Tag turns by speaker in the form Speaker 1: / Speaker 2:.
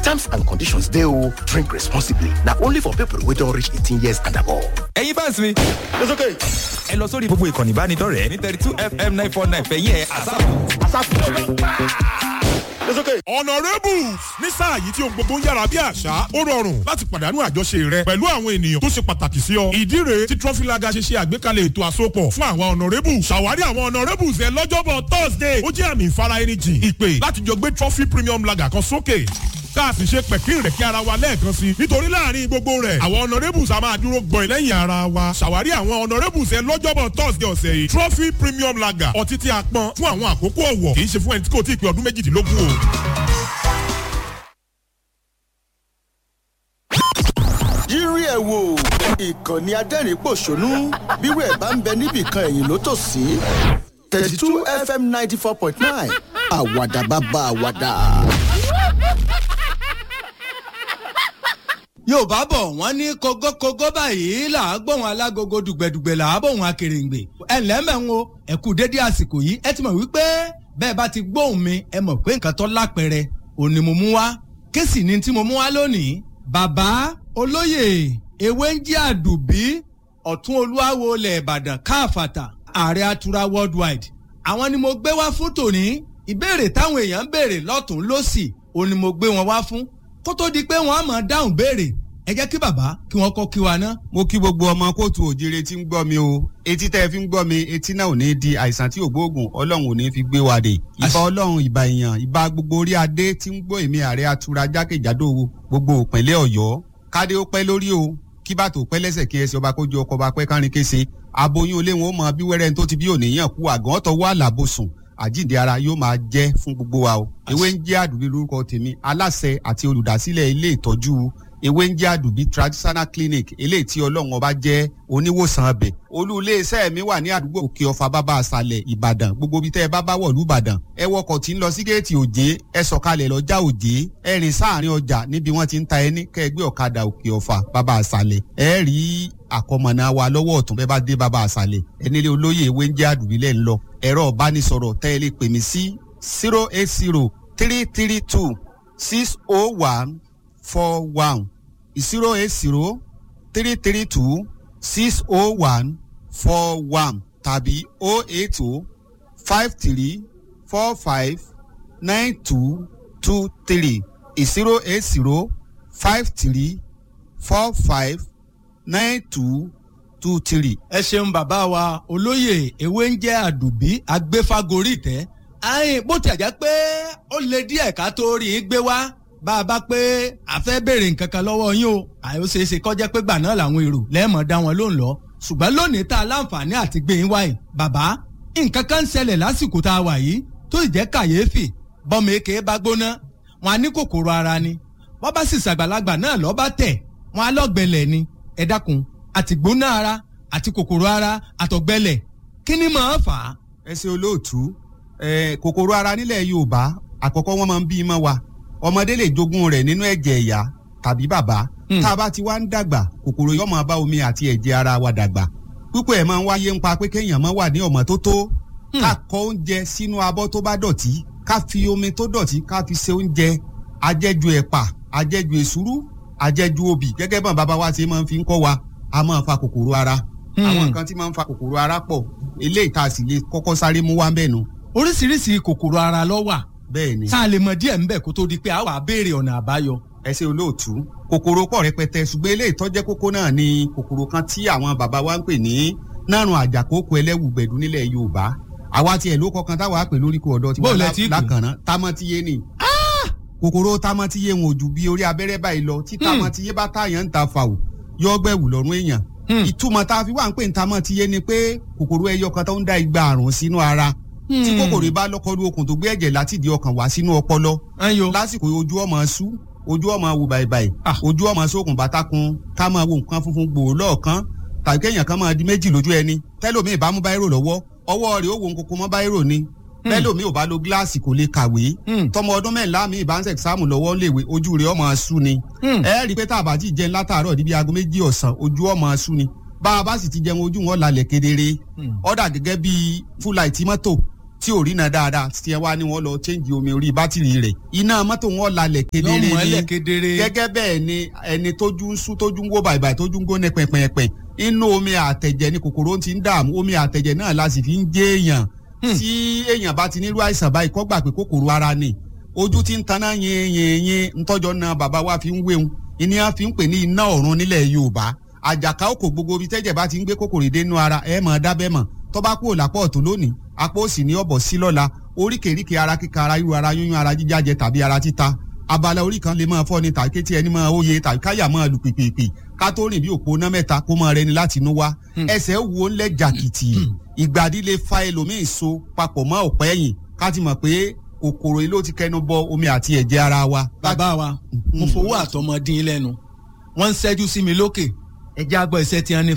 Speaker 1: Terms and conditions dey o. Drink responsibly. Na only for people wey don reach eighteen years and above.
Speaker 2: ẹ̀yin fans mi.
Speaker 1: It's okay.
Speaker 2: ẹ lọ sórí gbogbo ìkànnì ìbánidọ́rẹ̀ẹ́ ní thirty two fm nine four nine fẹ̀yìn ẹ̀ àsáàpù.
Speaker 1: It's okay.
Speaker 3: honourables ní sáà yìí tí ohun gbogbo ń yára bí àṣá ó rọrùn láti pàdánù àjọṣe rẹ pẹ̀lú àwọn ènìyàn tó ṣe pàtàkì sí ọ. ìdí rèé tí trọfílaga ṣe ṣe àgbékalẹ̀ ètò àsopọ̀ fún àwọn honourables ṣàwárí àwọn honourables ẹ lọ́jọ́bọ̀ thursday ó jẹ́ àmì ìfara ẹni jìn ìpè láti jọ gbé trophy premium lager kan sókè ká a sì ṣe pẹ̀kín rẹ̀ kí ara wa lẹ́ẹ̀kan sí i nítorí láàrin gbogbo rẹ̀ àwọn honourables a máa dúró gbọ̀n lẹ́yìn ara wa ṣàwárí àwọn honourables ẹ lọ́jọ́bọ̀ thursday ọ̀sẹ̀ yìí trophy premium lager ọtí tí a pọn fún àwọn àkókò ọ̀wọ̀ kì í ṣe fún ẹni tí kò tí ì pé ọdún méjìdínlógún o.
Speaker 4: yírí ẹ̀ wò ìkànnì adẹ́rìn-pọ̀ṣónú bírò ẹ̀ bá ń bẹ níbìkan ẹ̀yìn ló tò sí thirty two fm ninety four point nine àwàdà bàbá àwàdà.
Speaker 5: yorùbá bọ̀ wọ́n ní kógókógó báyìí là á gbóhùn alágogo dùgbẹ̀dùgbẹ̀ là á bóhùn akèrèǹgbè ẹ ǹlẹ́ mẹ́rin o ẹ kú dédé àsìkò yìí ẹ ti mọ̀ wípé bẹ́ẹ̀ bá ti gbóhùn mi ẹ mọ̀ pé nǹkan tó lápẹ̀rẹ̀ òní mo mú wá kéèsì ni tí mo mú wá lónìí bàbá olóyè ewé ń jí àdùbí ọ̀tún olúwawo ilẹ̀ ìbàdàn káàfàtà ààrẹ atura worldwide àwọn ni mo gbé wá fún tòní ìbéèrè táwọn èèyàn ń béèrè lọ́tún lọ́sì òní mo gbé wọn wá fún kó tó di pé wọn á máa dáhùn béèrè ẹ jẹ́ kí bàbá kí wọ́n kọ́ kí wa ná.
Speaker 6: mo kí gbogbo ọmọ kóòtù òjire tí ń gbọ́ mi o etí tẹ́ ẹ fi ń gbọ́ mi etí náà ò ní di àìsàn tí ò gbóògùn ọlọ́run ò ní fi gbé wa dé ìbá ọlọ́run ìbá èèyàn ìbá gbogbo orí adé tí ń gbọ́ èmi ààrẹ atura jákèjádò gbogbo òpínlẹ̀ ọ̀yọ́ kádé ó pẹ́ lórí o kí bàtò pẹ́ lẹ́sẹ̀ kí ẹsẹ̀ ọba kójú ọkọ̀ ọba pẹ́ kárin kése aboyún olé wọn ó mọ bí wẹ́rẹ́ tó ti bí òníyàn kú àgàn ọ̀tọ̀ wà lábòsùn àjíǹde ara yóò máa jẹ́ fún gbogbo wa o ewé ń jẹ́ àdùbí lórúkọ tèmi aláṣẹ àti olùdásílẹ̀ ilé ìtọ́jú ewé ń jẹ́ àdùbí traditional clinic eléyìí tí ọlọ́run ọba jẹ́ oníwòsàn abẹ olú iléeṣẹ́ mi wà ní àdúgbò òkè ọ̀fà bábá àṣàlẹ̀ ìbàdàn gbogbo ibi tẹ́ ẹ bá bá wọ̀lú ìbàdàn ẹ wọkọ̀ tí ń lọ sí géètì òjé ẹ sọ̀kalẹ̀ lọ́jà òjé ẹ rìn sáàrin ọjà níbi wọ́n ti ń ta ẹni kẹ́ ẹ gbé ọ̀kadà òkè ọ̀fà bábá àṣàlẹ̀ ẹ rí àkọmọ̀nà wa lọ́wọ́ ọ̀tún bẹ́ẹ̀ bá dé bábá àṣàlẹ̀ ẹ nílé olóyè ewé ń jẹ́ àdùbí lẹ́ ń lọ ẹ̀rọ ìbánisọ̀rọ̀ tẹ́ ẹ lè pè mí sí zero eight zero three three two six oh one four one zero eight zero three three two six oh one four one tàbí oh eight oh five three four five nine two two three zero eight zero five three four five nine two two three.
Speaker 5: ẹ ṣeun bàbá wa olóyè ewé ń jẹ́ àdùbí agbéfagórí tẹ́ àyìn bó ti àjẹ́ pé ó lè díẹ̀ ká tó rí i gbé wá bá a bá pé a fẹ́ béèrè nǹkan kan lọ́wọ́ yín o àyè ó ṣeé ṣe kọjá pé gbà náà làwọn èrò lẹ́ẹ̀mọ̀ dá wọn lóhùn lọ ṣùgbọ́n lónìí tá a láǹfààní àti gbé yín wáyé bàbá nǹkan kan ń ṣẹlẹ̀ lásìkò tá a wà yìí tó sì jẹ́ kàyéfì bọ́mọ èké bá gbóná wọn á ní kòkòrò ara ni wọ́n bá sì ṣàgbàlagbà náà lọ́ bá tẹ̀ wọn á lọ́gbẹ̀lẹ̀ ni ẹ dákun àti gbóná ara àti kòkòrò ara àtọ̀gbẹ̀lẹ̀ kí ni màá fà á.
Speaker 6: ẹ ṣe olóòtú kòkòrò ara nílẹ̀ yorùbá àkọ́kọ́ wọ́n máa ń bí i mọ́ wa ọmọdé lè jogún rẹ̀ nínú ẹ̀jẹ̀ ìyá tàbí bàbá tá a bá ti wá ń dàgbà kòkòrò yóò máa bá omi àti ẹ̀jẹ̀ ara wa dàgbà púpọ̀ ẹ̀ máa ń wáyé ń pa pé kéèyàn máa wà ní ọ̀mọ́ tó tó ká kọ oúnjẹ sínú abọ́ tó bá dọ̀tí ká fi omi tó dọ̀tí ká fi ṣe oúnjẹ ajẹ́jú ẹ̀pà ajẹ́jú èsúrú ajẹ́jú obì gẹ́gẹ́ bọ́n bàbá wa ṣe máa ń fi ń kọ́ wa a máa fa kòkòrò ara àwọn nǹkan tí máa ń fa kòkòrò ara pọ̀ eléyìí tá a sì lè kọ́kọ́ sáré mú wá ń bẹ̀ nu.
Speaker 5: oríṣiríṣi kòkòrò ara ló wà
Speaker 6: bẹ́ẹ̀ ni.
Speaker 5: tá a lè mọ díẹ̀ ńbẹ̀ kó tó di pé a wà á béèrè ọ̀nà àbáyọ.
Speaker 6: ẹ ṣe olóòtú kòkòrò pọ̀ rẹpẹtẹ ṣùgbọ́n eléyìí tó jẹ́ kókó náà ni kòkòrò kan tí àwọn bàbá wa ń pè ní nárùn àjàkókò ẹlẹ́wùgbẹ̀dù nílẹ̀ yorùbá àwa tiẹ̀ ló kọkan táwa pè lóríkò ọ̀dọ́ tí wọ́n lákànná támọ́tíyé ni. kòkòrò támọ́tíyé wọn ò ju bí orí abẹ́rẹ́ báyìí lọ tí támọ́tíyé bá táyàn ń ta fàwọ̀ yọ gbẹ̀wù lọ́rùn èèyàn ìtumọ̀ tá a fi wá ń pè ní támọ́tíyé ni pé kòkòrò ẹyọ kan tó ń dá igba àrùn sínú ara tí kòkòrò bá lọ́kọ́lú okùn tó gbé ẹ̀jẹ̀ láti di ọkàn wá sínú ọpọlọ lásìkò ojú ọmọ sú ojú ọmọ wù bàìbàì ojú ọmọ sókun bàtàkùn ká máa wo nǹkan funfun gbòò lọ́ọ̀kan tàbí kéèyàn kan máa di méjì lójú ẹni tẹ́lómi ìbá mú báírò lọ́wọ́ ọwọ́ rẹ̀ ó wo nkoko mọ́ báírò ni tẹ́lómi ò bá lo gíláàsì kò lè kàwé tọmọ ọdún mẹ́ńlá mi ìbá ń sẹ̀sáàmù lọ́wọ́ léwe ojú rẹ̀ ọmọ sú ni ẹ rí i pé tá a bá ti jẹun látàárọ̀ níbi aago méjì ọ̀sán ojú ọmọ sú ni bá a bá sì ti jẹun ojú wọn lálẹ́ kedere ọ̀dà gẹ́gẹ́ bíi fúláìtì mọ́tò tí ò rí náà dáadáa tí ẹ wá ní wọn lọ change omi orí bátìrì rẹ̀ iná mọ́tò wọn lálẹ́ kedere
Speaker 5: Yóò
Speaker 6: ni
Speaker 5: mọ́lẹ̀ kedere.
Speaker 6: gẹ́gẹ́ bẹ́ẹ̀ ni ẹni tójú ń sú tójú ń wó bàìbàì tójú ń gbóná pẹ̀pẹ̀pẹ̀ inú omi àtẹ̀jẹ̀ ni kòkòrò ti ń dààmú omi àtẹ̀jẹ̀ náà la sì fi ń jẹ́ èèyàn tí èèyàn bá ti nílò àìsàn báyìí kọ́ gbà pé kòkòrò ara ni ojú ti ń taná yin yin yin ntọ́jọ́ náà bàbá wa fi ń wéhun ìní a fi ń pè ní iná ọ̀run nílẹ̀ Yorùbá àjàká òkò gbogbo ibi tẹ́jẹ̀ bá ti ń gbé kòkòrò dénú ara ẹ̀ mọ̀ dábẹ́ mọ̀ tọ́ba kúrò lápò ọ̀tún lónìí apò òsì ní ọ̀bọ̀ sí lọ́la oríkèéríkèé ara kíka ara irú ara yúnyún ara jíjájẹ tàbí ara títa abala orí kan lè máa fọ́ ni tàbí kétí ẹni máa óye tàbí káyà máa lù pìpìpì ká tó rìn bí òpó ná mẹ́ta kó máa rẹni láti inú wá ẹsẹ̀ wo ńlẹ̀ jàkìtì ìgbàdí lè fa ẹlòmíì so papọ̀ mọ́ ọ̀pẹ́ ẹ̀yìn ká ti mọ̀ pé kòkòrò yìí ló ti kẹnu bọ omi àti ẹ̀jẹ̀ ara wa.
Speaker 5: bàbá wa mo fowó àtọmọdín lẹ́nu wọ́n ń ṣẹ́jú sí mi lókè ẹ̀jẹ̀ àgbọ̀ ìṣẹ́ tí wọ́n ní